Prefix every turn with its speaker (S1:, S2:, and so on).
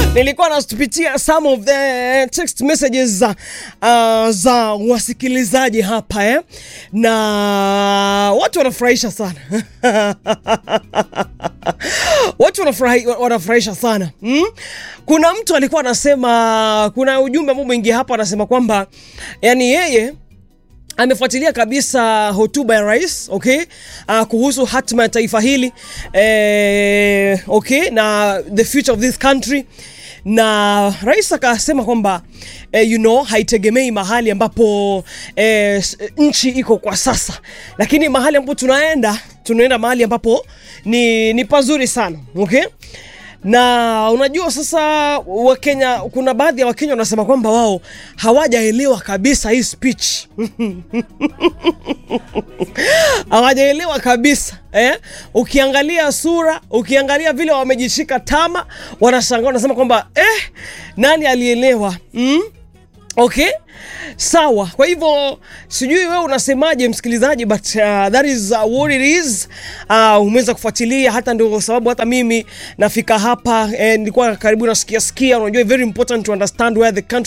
S1: nilikuwa napitia some of the text messages uh, za wasikilizaji hapa eh? na watu wanafurahisha sana watu wanafurahi, wanafurahisha sana mm? kuna mtu alikuwa anasema kuna ujumbe ambao mwingi hapa anasema kwamba yani yeye amefuatilia kabisa hotuba ya rais okay, uh, kuhusu hatima ya taifa hili eh, okay, na the future of this country na rais akasema kwamba eh, you know, haitegemei mahali ambapo eh, nchi iko kwa sasa, lakini mahali ambapo tunaenda tunaenda mahali ambapo ni, ni pazuri sana okay? na unajua sasa Wakenya, kuna baadhi ya Wakenya wanasema kwamba wao hawajaelewa kabisa hii speech hawajaelewa kabisa eh? Ukiangalia sura, ukiangalia vile wamejishika tama, wanashangaa wanasema kwamba eh, nani alielewa mm? Okay, sawa. Kwa hivyo sijui wewe unasemaje msikilizaji, but uh, that is uh, what it is. Uh, umeweza kufuatilia, hata ndio sababu hata mimi nafika hapa eh, nilikuwa karibu nasikia sikia. Unajua very important to understand where the country